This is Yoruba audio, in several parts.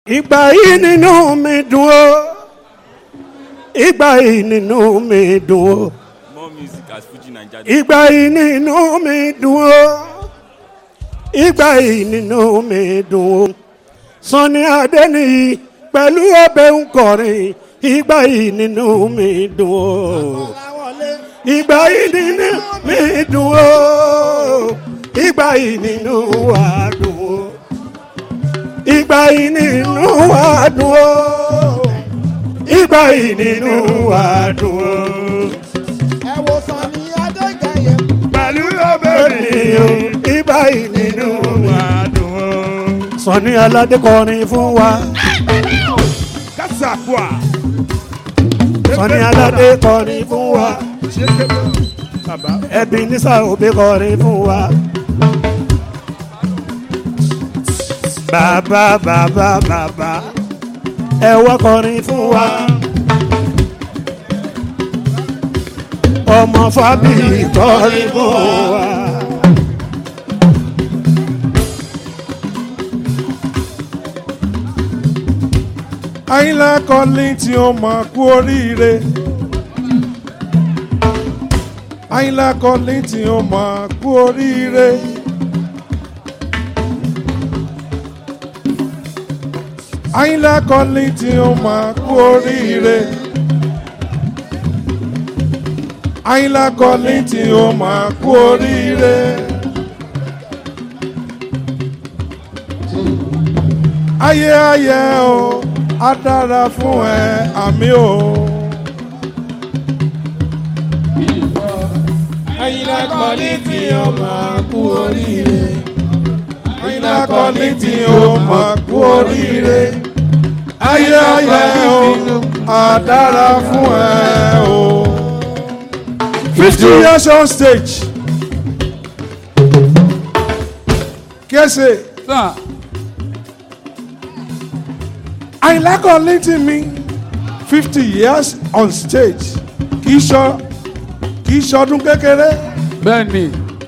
ìgbà yìí nínú mi dùn ó ìgbà yìí nínú mi dùn ó More music as Fuji Naija. ìgbà yìí nínú mi dùn ó ìgbà yìí nínú mi dùn ó Sunny Adéníyì pẹ̀lú ọbẹ̀ nkọrin ìgbà yìí nínú mi dùn ó ìgbà yìí nínú mi dùn ó ìgbà yìí nínú wa dùn ó ìgbà yìí nínú wa dùn ó ìgbà yìí nínú wa dùn ó ẹ wo Sunny Adékẹyẹ. pẹ̀lú obìnrin ìgbà yìí nínú wa dùn ó. Sunny Aládé kọrin fún wa Kasakwa. Sunny Aládé kọrin fún wa Baba. Ebenezer Obey kọrin fún wa. bàbá bàbá bàbá ẹ wá kọrin fún wa. ọmọ fábíyì kọrin fún wa. Àyìnlá kọ́lí tí ó máa kú oríire. Àyìnlá kọ́lí tí ó máa kú oríire. Àyìnlá kọ́lí tí ó máa kú oríire. Àyìnlá kọ́lí tí ó máa kú oríire. Ayé ayé o, á dára fún ẹ, àmì o. Àyìnlá kọ́lí tí ó máa kú oríire. Àyìnlá kọ́lí tí ó máa kú oríire. Ayé ayé o, á dára fún ẹ o. Fifty years on stage. Kese. Sir, Àyìnlá Kọ́lí tí mi fifty years on stage kì í ṣọ kì í ṣọdún kékeré. bẹ́ẹ̀ni.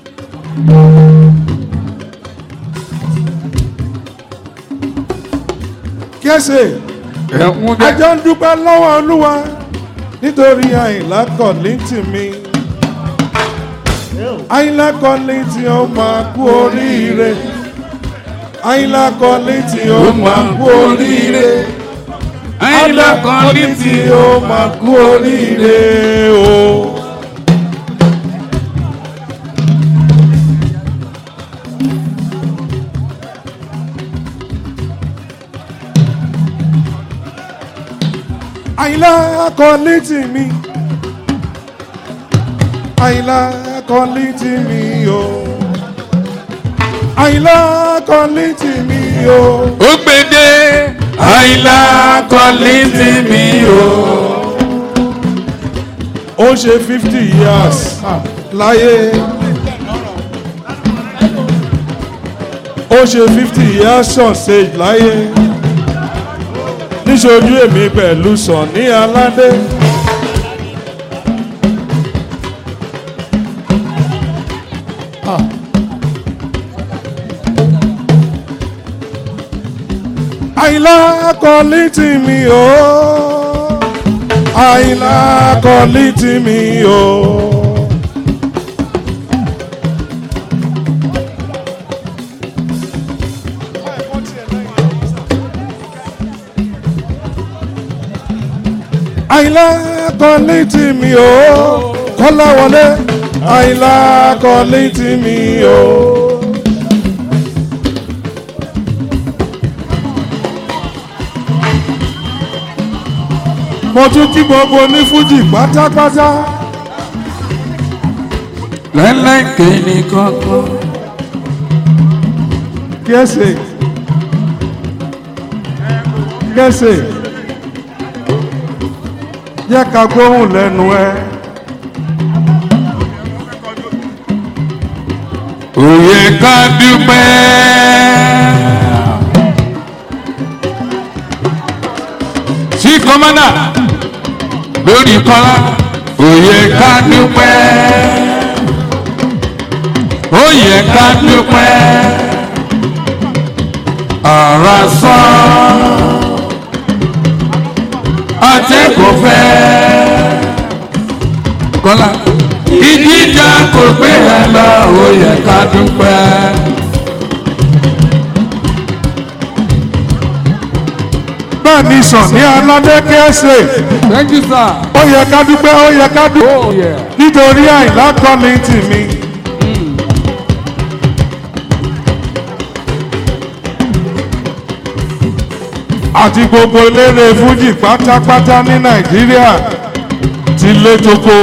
Kẹ́sẹ̀ Ẹ̀hún bẹ́ẹ̀. àjọ ń dúpẹ́ lọ́wọ́ Olúwa nítorí Àyìnlá Kọ́lí tí mi. Àyìnlá Kọ́lí tí ó máa kú oríire. Àyìnlá Kọ́lí tí ó máa kú oríire. Àyìnlá Kọ́lí tí ó máa kú oríire o. Àyìnlá Kọ́lí tí mi. Àyìnlá Kọ́lí tí mi o. Àyìnlá Kọ́lí tí mi o. ó gbèdé. Àyìnlá Kọ́lí tí mi o. ó ṣe fifty years láyé ó ṣe fifty years on stage láyé níṣojú èmi pẹ̀lú Sunny Aládé. Àyìnlá Kọ́lí tí mi o. Àyìnlá Kọ́lí tí mi o. Àyìnlá Kọ́lí tí mi o. Kọ́lá wọlé. Àyìnlá Kọ́lí tí mi o. mo tún kí gbogbo ní fújì pátápátá lẹ́lẹ́kẹ̀ ní kọ́kọ́. kẹsẹ̀ kẹsẹ̀ jẹ́ ká gbóhùn lẹ́nu ẹ Òye ká dúpẹ́. Sí kọ́mọ́dà lórí kọ́lá. Òye ká dúpẹ́. Òye ká dúpẹ́. ara sán atẹ́kọ̀ọ́ fẹ́. kọ́lá ìdíjà kò gbé ẹ lọ ó yẹ ká dúpẹ́. bẹ́ẹ̀ ni sàn ní aládé kẹ́sẹ̀ thank you sir. ó yẹ ká dúpẹ́ ó yẹ ká dúpẹ́ oh yeah. nítorí àìlá kọ́ni tì mí. àti gbogbo eléré fújì pátápátá ní nàìjíríà ti lé tókó.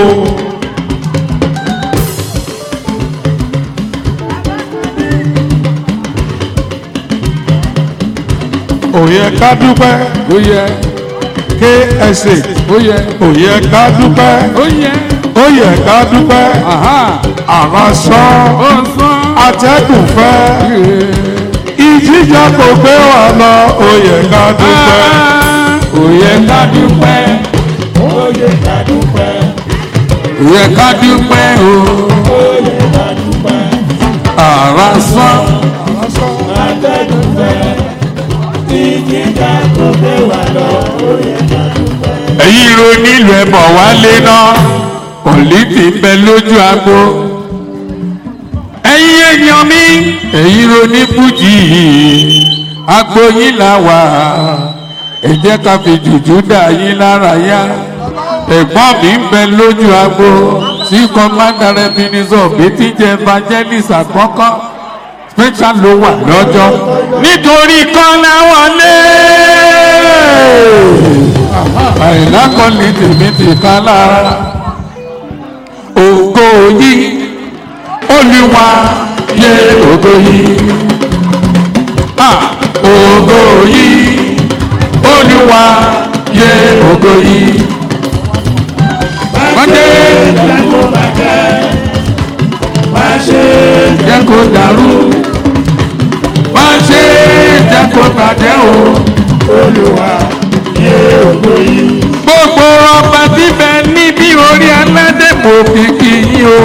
ó yẹ ká dúpẹ́ ó yẹ ksa ó yẹ ó yẹ ká dúpẹ́ ó yẹ. ó yẹ ká dúpẹ́ aha àrà sán ó sán. atẹ́kùn fẹ́ ìjíjà kò gbé wà lọ ó yẹ ká dúpẹ́. ó yẹ ká dúpẹ́. ó yẹ ká dúpẹ́. ó yẹ ká dúpẹ́ o. ó yẹ ká dúpẹ́. ara sán. atẹ́gùn fẹ́. ìjìjà kò gbé wa lọ. ó yẹ ká dúpẹ́. èyí ro nílùú ẹ̀bọ̀ wálé náà pọ̀lìtì ń bẹ lójú agbo. ẹ̀yin èèyàn mi èyí ro ní fújì agbo yín là wà ẹ jẹ́ ká fi jùjú dà yín lára yá ẹ̀gbọ́n mi ń bẹ lójú agbo tí commander ebenezer betty jẹ́ evangelist àkọ́kọ́ special ló wà lọ́jọ́ nítorí kọ́lá wọlé àìlá kan ní tèmi ti ká lára ògo yìí olúwa yẹ ògo yìí Ah, ògo yìí olúwa yẹ ògo yìí. Bàdé jẹ́ kó dàrú má ṣe jẹ́ kó bàjẹ́ o. olùwà yé ògo yìí. gbogbo ọba bíbẹ níbi orí aládé mo fi kí yín o.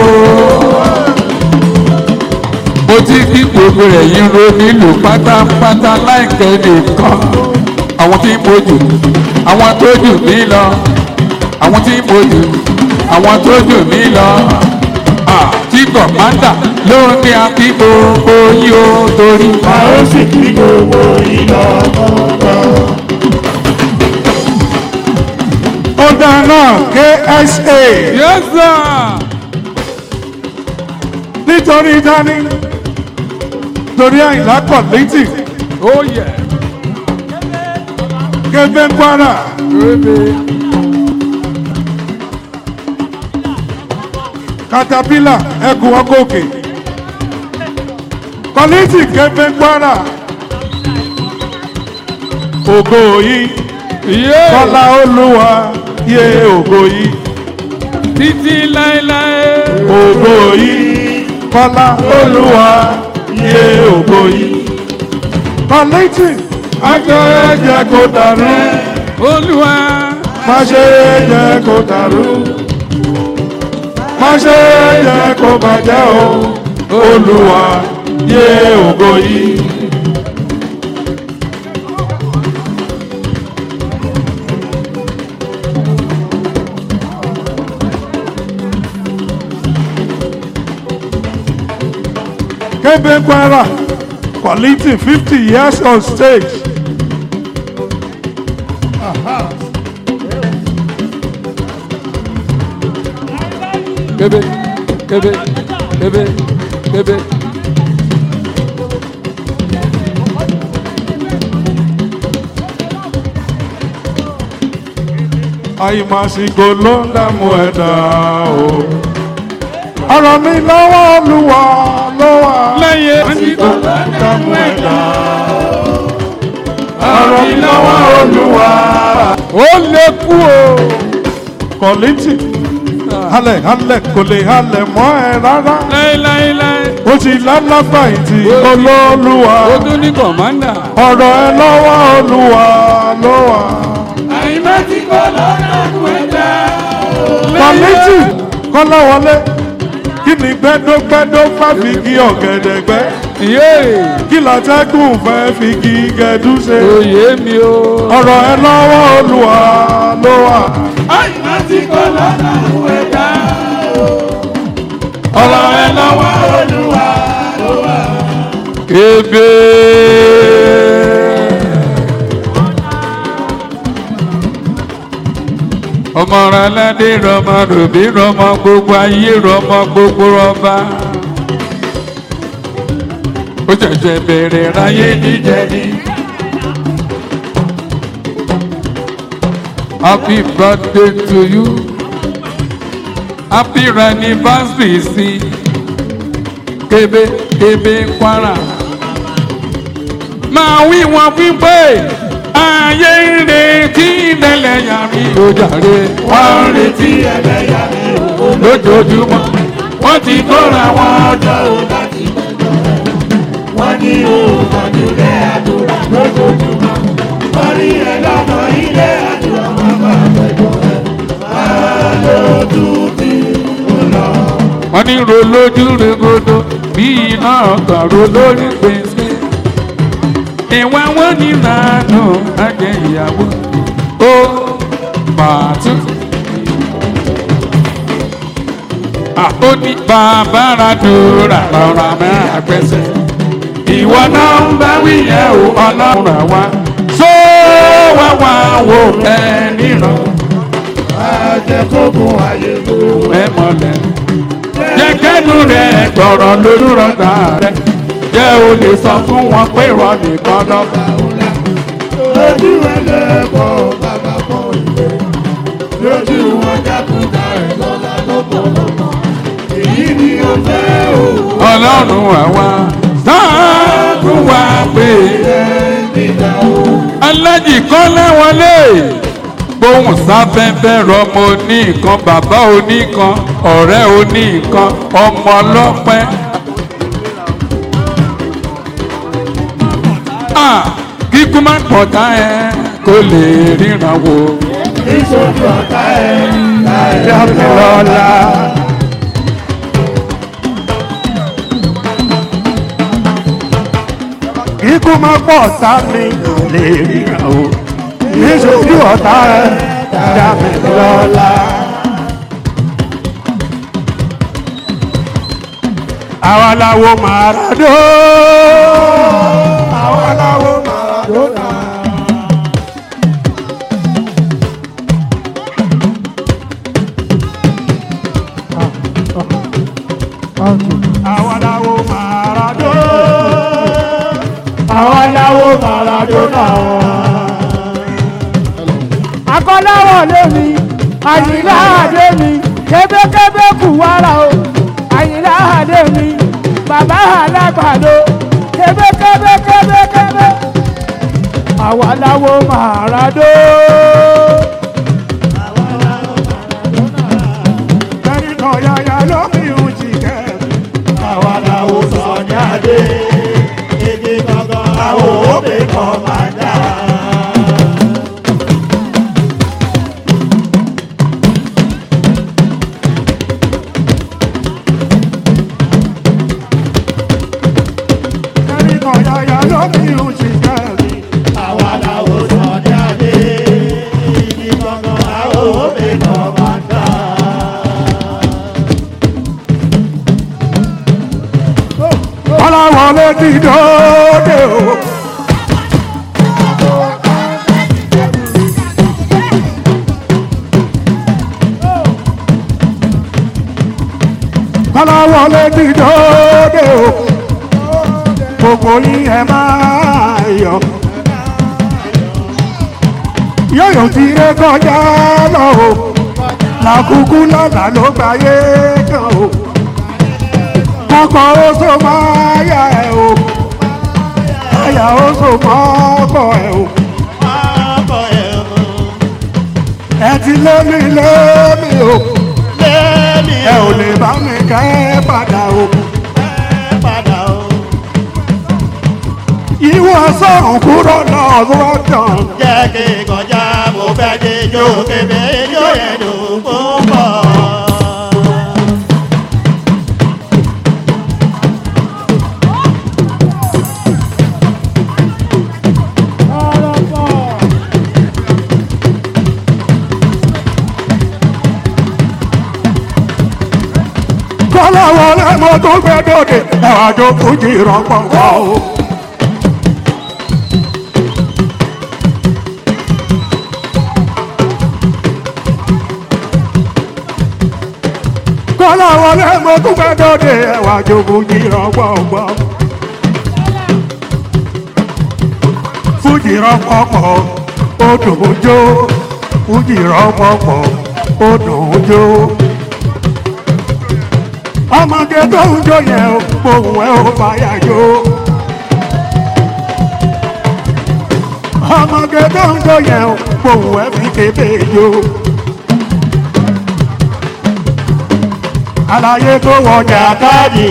mo ti kí gbogbo rẹ̀ yín ro nílùú pátápátá láìpẹ́ nìkan. àwọn tí mo jù àwọn tó jù mí lọ àwọn tí mo jù àwọn tó jù mí lọ. Ah, tí kọ̀mándà ló ní akí gbogbo yín o torí. a ó sì kí gbogbo ìlọ kọ̀ọ̀kan. ó dáná ksa Yes, sir. nítorí dání torí àìlá kọ̀lẹ́tì Oh, yeah. kébé kwara katapila ẹkùn ọgọkè kọ̀lẹ́tì kébé kwara ògo yìí Yeah. kọ́lá olúwa yé ògo yìí Títí láéláé. ògo yìí kọ́lá olúwa yé ògo yìí kọ̀lẹ́tì ajọ́ ẹ̀jẹ̀ kò dàrú. Olúwa. má ṣe jẹ́ kó dàrú má ṣe jẹ́ kó bàjẹ́ o olúwa yé ògo yìí. kébé kwara quality fifty years on stage. Kébé. Kébé. Kébé. Kébé. àìmàsìkò ló ń dààmú ẹ̀dá o. ọ̀rọ̀ mi lọ́wọ́ olúwa ló wà. Lẹ́yìn àsìkò dààmú ẹ̀dá o. ọ̀rọ̀ mi lọ́wọ́ olúwa. ó lè kú o. kọ̀lìtì halẹ̀ halẹ̀ kò lè halẹ̀ mọ́ ẹ rárá. Láéláéláé. ó ti lálàbà ìtì olóòlùwà. Ó tún ní kọ̀mándà. ọ̀rọ̀ ẹ lọ́wọ́ olúwa ló wà. Àìmásìkò lọ́nà kú ẹ̀dá. kọ̀lìtì kọ́láwọlé kí ni gbẹ́dọ́gbẹ́dọ́ fàfíkì ọ̀gẹ̀dẹ̀gbẹ́. yéè kí látẹ́gùn fẹ́ fi kí gẹ̀dú ṣe. oyè mi o. ọ̀rọ̀ ẹ lọ́wọ́ olúwa ló wà. àìmọ́ tí kò lọ́nà òwe dá ọ̀rọ̀ ẹ lọ́wọ́ olúwa ló wà. ebe. ọmọ rẹ lẹ́dí rọmọ ròbí rọmọ gbogbo ayé rọmọ gbogbo rọba. ó ṣẹ̀ṣẹ̀ bẹ̀rẹ̀ ráyé jíjẹ ni. happy birthday to you happy anniversary sí kébé kébé kwara. máa wí wọn wípé ayé ń retí ìdẹ́lẹ̀ yàrá ìjọjàre wọ́n ń retí ẹlẹ́yà mi ò lójoojúmọ́ wọ́n ti kóra wọn jọ. lọ́wọ́ láti gbẹ̀jọ́ rẹ̀. wọ́n ní òògùnjúlé àdúrà lójoojúmọ́. wọ́n rí ẹ lọ́nà ilé àdúrà wọn bá gbẹ̀jọ́ rẹ̀. máa lójú tí ó lọ. wọ́n ní ro lójú regodo bí iná ọkàn ro lórí gbèsè. ìwà wọn ní ìlànà àjẹ ìyàwó ó pàtó. ó ní bàbá radúrà lọ́ra mẹ́rin gbèsè. ìwọ náà ń bá wíyẹ̀ o ọlọ́run àwa. sọ wá wá wo ẹ níran àjẹkógún ayé ló. ẹ mọ̀lẹ́. jẹ́ kẹ́nu rẹ̀ gbọ̀rọ̀ lójú rọ̀gbà rẹ̀. jẹ́ o lè sọ fún wọn pé ìwọ nìkan lọ́ba. lójú ẹlẹ́kọ̀ọ́ bàbá kan ìwé. lójú wọn jákúta ẹ̀ lọ́la lọ́pọ̀lọpọ̀. èyí ni ó fẹ́ o. ọlọ́run àwa sáàkú wa pé nígbà o. alájì kan láwọlé gbóhùn sáfẹ́fẹ́ rọmọ oníkan bàbá oníkan ọ̀rẹ́ oníkan ọmọ ọlọ́pẹ́. Ah, kíkú má pọ̀tá ẹ kó lè ríran wò. níṣojú ọ̀tá ẹ̀ láì Dámilọ́lá. Ikú máa pọ̀ tá mi lè ríra o. Níṣojú ọ̀tá ẹ̀ Dámilọ́lá. Àwa làwo Màràdó. Àwa làwo Màràdó. Àwa làwo Màràdó. àwọn aláwọ̀ Maradona wọn. akọ́láwọ̀ lémi àyìnlá àdé mi kébékébé kù wára o àyìnlá àdé mi bàbá alágbàdo kébékébé kébékébé àwa láwo màràdó. Ẹni kan yáyá ló fi hùn jìkẹ́. àwọn aláwọ̀ sọ̀nyáde. igi gangan àwọn òbí kan máa dá. Ẹni kan yáyá ló fi hùn jìkẹ́. àwọn aláwọ̀ sọ̀nyáde. igi gangan àwọn òbí kan máa dá. Ọláwọlé ti dóde o. Ọláwọlé ti dóde o. Gbogbo yín ẹ máa yọ. Yóyò ti ré kọjá lọ o. Làkúkú lọ́la ló gbáyé kan o kọ́kọ́ ó so máa yá ẹ̀ o àyà ó so mọ́kọ̀ ẹ̀ o ọkọ̀ ẹ̀ mú. ẹ ti lémi lémi o lẹ́mi ẹ ò lè bá mi kẹ́ padà o padà o. ìwọ sọ̀rùn kúrò lọ́wọ́ tán jẹ́ kí n kọjá mo fẹ́ dé jó kébé jó yẹn dùn púpọ̀. tó gbé dòde ẹwà jó fújì rọpò wá o. kọ́lá wọlé mo tún gbé dòde ẹwà jó fújì rọpò wá. fújì rọpò pọ̀ ó dùn ún jó fújì rọpò pọ̀ ó dùn ún jó ọmọge tó ń jó yẹn o pohùn ẹ ò fàyà jó. ọmọge tó ń jó yẹn o pohùn ẹ fi kébé jó. àlàyé tó wọjà Jàkadì.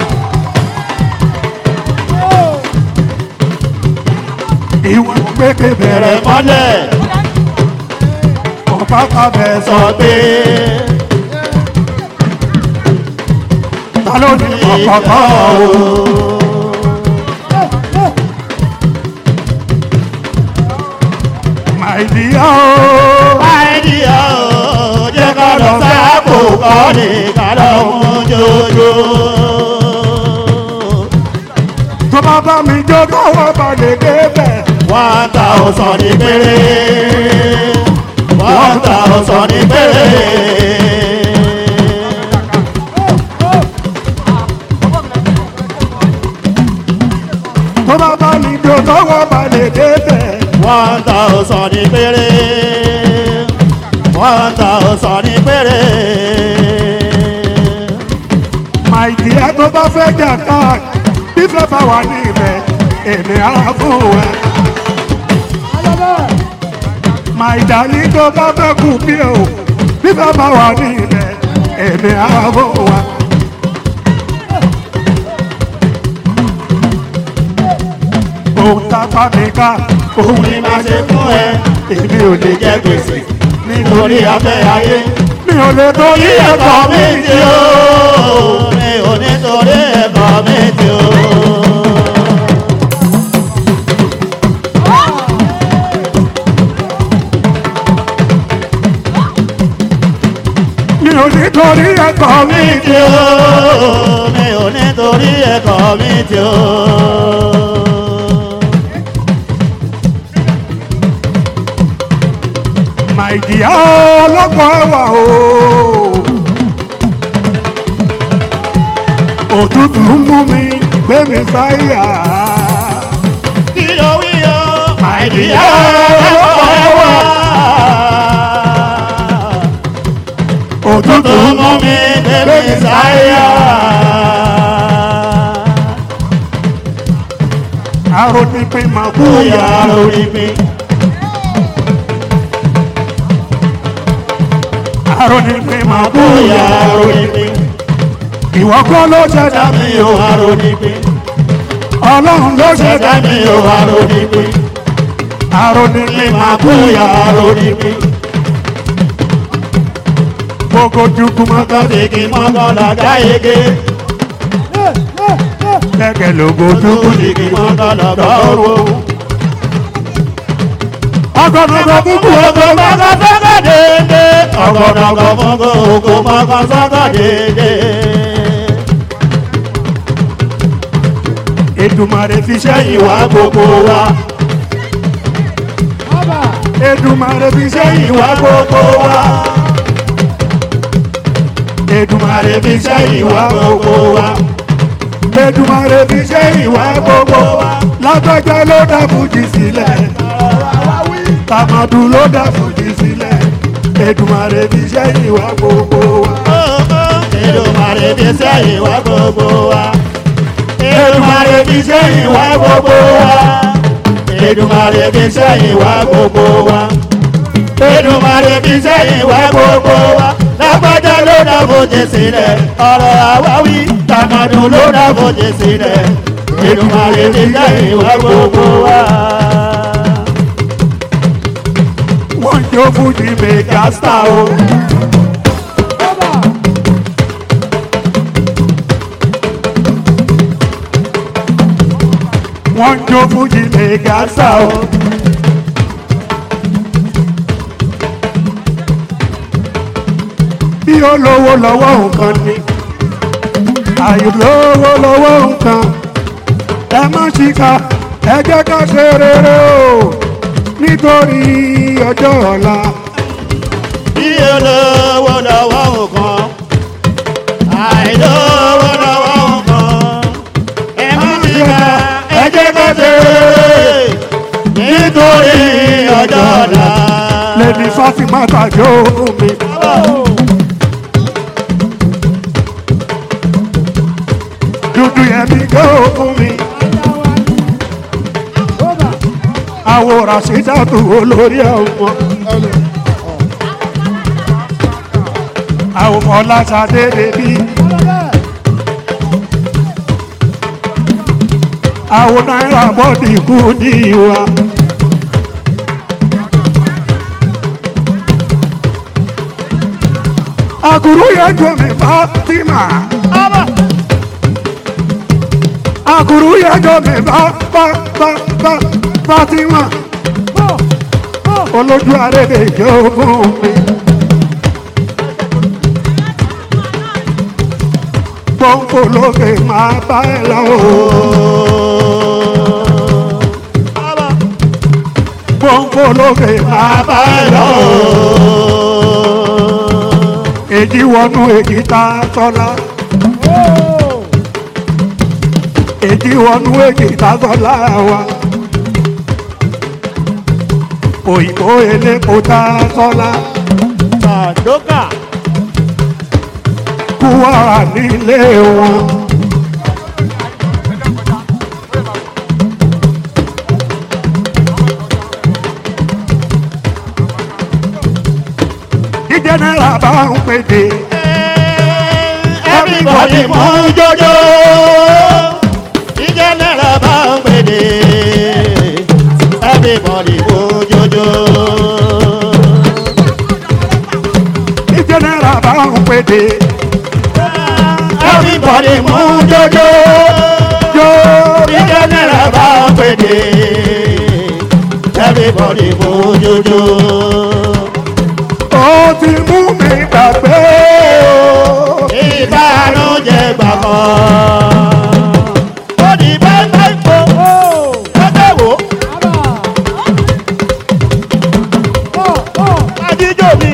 ìwọ̀n gbẹ́kẹ̀ bẹ̀rẹ̀ Bẹ̀rẹ̀ mọ́lẹ̀ ọ̀pá pàbẹ̀ sọ sọ pé ta ló ní ọ̀pọ̀pọ̀ o. màìdíyà o. àìdíyà ó jẹ́ ká lọ sáàpò kọ́ ní ká lọ mú jòjò. tó bá bá mi jó káwọn bá lè débẹ̀. One thousand ní péré. One thousand ní péré. tó bá bá mi jó káwọn bá lè débẹ̀. One thousand ní péré. One thousand ní péré. màìdíyà tó bá fẹ́ jà ká fífẹ́ bá wà ní ibẹ̀ èmi á fún ẹ. màìdálí tó bá fẹ́ kú bí o fífẹ́ bá wà ní ibẹ̀ èmi á fún ẹ. ohun tá a bá mi ká ohun Ní máa ṣe fún ẹ. èmi ò lè Jẹ́ gbèsè nítorí lórí afẹ́ ayé. mi ò lè torí ẹ̀kọ́ mi mi tí ó mi ò nítorí ẹ̀kọ́ mi tí ó. mi ò ní torí ẹ̀kọ́ mi mi tí ó mi ò nítorí ẹ̀kọ́ mi tí ó. màìdíyà ọlọ́pàá ẹwà o. òtútù ń mú mi gbé mi sáyà. kí ló wí o àìdíyà ọ̀pọ̀ ẹ̀wà. òtútù tó ń mú mi débi sáyà. aró ní pé màá kú bóyá yà. lórí mi. aró ní pé màá kú bóyá yà. lórí mi. ìwọ kọ́ ló ṣẹ̀dá mi mi ò o. wá lórí mi. ọlọ́run ló ṣẹ̀dá Ṣẹ̀dá mi mi o. ò wá lórí mi. aró ní pé màá kú Bóyá yà. lórí mi. gbogbo dùkú mọ́ ká Kọ́sìkì mọ́kànlá gáyégé. gẹ́gẹ́ lógo dùkú Kọ́sìkì mọ́kànlá gbọ́rọ̀. ọgọ́dọ̀gọ́ dùkú Ògò mọ́kàn sọ́kà dédé. Ọ̀gọ̀dọ̀gọ̀ fúngò ògò mọ́kàn sọ́kà dédé. Èdùmàrè fi sẹ́yìn Ìwà wá gbogbo wa. Èdùmàrè fi sẹ́yìn wá Ìwà gbogbo wa. Èdùmàrè fi sẹ́yìn wá Ìwà gbogbo wa. Èdùmàrè fi sẹ́yìn wá gbogbo wa lágbájá ló dá fújì sílẹ̀ tàmàdù ló dá fújì sílẹ̀ Èdùmàrè fi sẹ́yìn wá gbogbo wa Èdùmàrè fi sẹ́yìn wá gbogbo wa. Èdùmàrè fi sẹ́yìn wá gbogbo wa. Èdùmàrè fi sẹ́yìn wá gbogbo wa. Èdùmàrè fi sẹ́yìn wá gbogbo wa. Lágbájá ló dá fòjì sílẹ̀. Ọ̀rọ̀ àwáwí tàmàdù ló dá fòjì sílẹ̀. Èdùmàrè fi sẹ́yìn wá gbogbo wa. wọ́n jó fújì mẹ́gà star o. wọ́n jó fújì mẹ́gà star o. bí olówó lọ́wọ́ nǹkan ni àìlówó lówó nǹkan ẹ má ṣìkà ẹ jẹ́ ká ṣe rere o nítorí ọjọ́ ọ̀la. bí olówó lọ́wọ́ nǹkan àìlówó lọ́wọ́ nǹkan ẹ má ti ká ẹ jẹ́ ká ṣe nítorí ọjọ́ ọ̀la. lẹ́ni fásimá tàbí òkun mi. dúdú yẹn mi gbé òkun mi. àwòrán ṣèjàtò olórí ọmọ. àwọn ọlásàdé bèbí. àwọn náírà bọ́ọ̀dì kú ní ìwà. àkùrú yẹn jọ mi Fatima. àkùrú yẹn jọ mi bá bá bá bá Fatima. olójú àrèdè jogún mi. pọ́ńpọ́ lókè máa bá ẹ lọ. pọ́ńpọ́ lókè máa bá ẹ lọ. èjì wọnú èjì ta tọ́lá. èjì wọnú èjì ta tọ́lá wa. òyìnbó elépo ta tọ́lá. Sàdókà kú wà nílé wọn. jíjẹ náírà bá ń pèdè everybody mú jọjọ ìjẹ́ náírà bá ń pèdè everybody mú jọjọ. jíjẹ náírà bá ń pèdè everybody mú jọjọ jó ìjẹ́ náírà bá ń pèdè everybody mú jọjọ. ó ti mú mi gbàgbé o. ìbànújẹ́ gbàgbọ́. ó ní bẹ́ẹ̀ ipò ẹgbẹ́ wo ajíjò mi.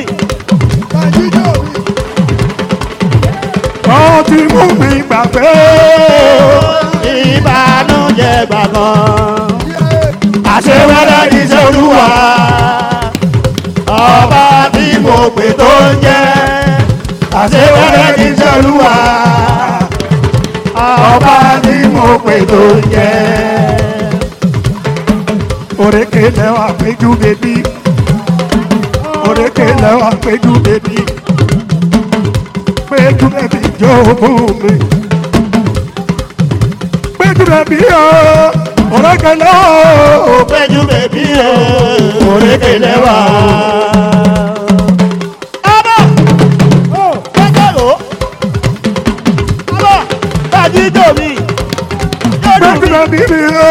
ó ti mú mi gbàgbé o. ìbànújẹ́ gbàgbọ́. àṣewẹ́rẹ́ ní sẹ́olúwa ọba tí mo pè tó ń jẹ́ àṣewẹ́rẹ́ ní sẹ́olúwa ọba tí mo pè tó ń jẹ́. òrèké lẹ́wà péjú bèbí òrèké lẹ́wà péjú bèbí péjú bèbí jogún mi péjú bèbí o òrèké lẹ́wà péjú bèbí o òrékè lẹ́wà. Abọ́ gbẹ́jọ́ lò ó. Abọ́ bàjíjò mi. péjú bèbí mi o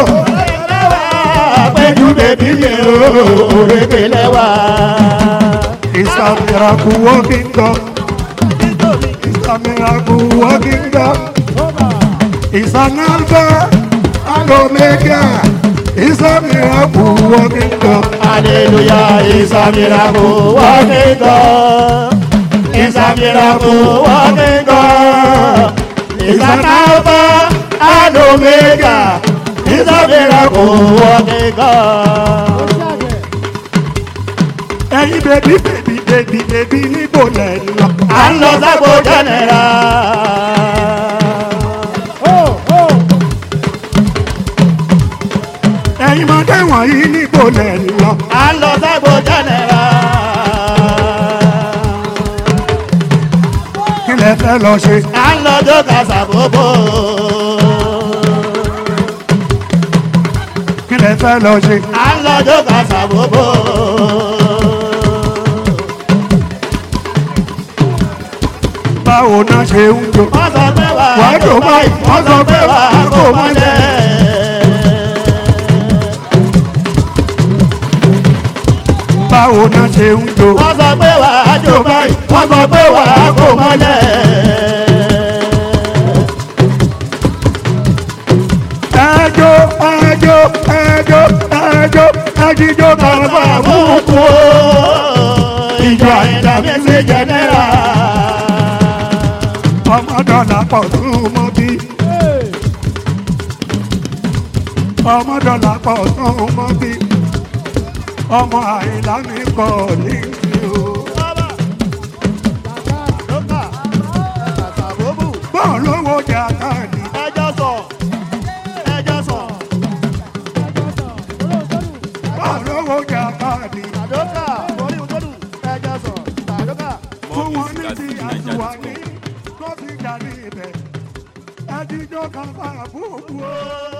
Péjú bèbí mi o òrékè lẹ́wà. it's a miracle working God it's a miracle working God it's an alpha and omega it's a miracle working God. Hallelujah is a miracle working God. Is a miracle working God. Is an Alpha and Omega. Is a miracle working God. ẹyin bèbí bèbí bèbí bèbí níbo lẹ ń lọ. À ń lọ sábò jẹ́nẹ̀rà. ẹyin mọdé wọ̀nyí níbo lẹ ń lọ. À ń lọ sábò jẹ́nẹ̀rà. kí lẹ fẹ́ lọ ṣe. À ń lọ jókà sàbòbò. kí lẹ fẹ́ lọ ṣe. À ń lọ jókà sàbòbò. báwo náà ṣe ń jò. Wọ́n sọ pé wà Wà á dùn báyìí, wọ́n sọ pé wà á kò mọ́lẹ̀. báwo náà ṣe ń jò. wọ́n sọ pé wà á jò báyìí wọ́n sọ pé wà á kò mọ́lẹ̀. ẹjọ́ ẹjíjọ́ kan bá Àbúkù ìjọ àyìnlá mẹ́sẹ̀ jẹ́nẹ́rà. ọmọ dọ́là pọ̀ tún mọ́ bí. ọmọ dọ́là pọ̀ tún mọ́ bí. ọmọ àyìnlá mi kọ́ ní ìlú. Lókà àtàbóbù bọ́ọ̀ lówó jà káàdì. ẹjọ́ sọ ẹjọ́ sọ. bọ́ọ̀ lówó jà káàdì. Tàdókà orí òtólù ẹjọ́ sọ. Tàdókà. fún wọn ní ti àtúwà ní kó fi jà ní ibẹ̀. ẹjíjọ́ kan bá àbúkù o.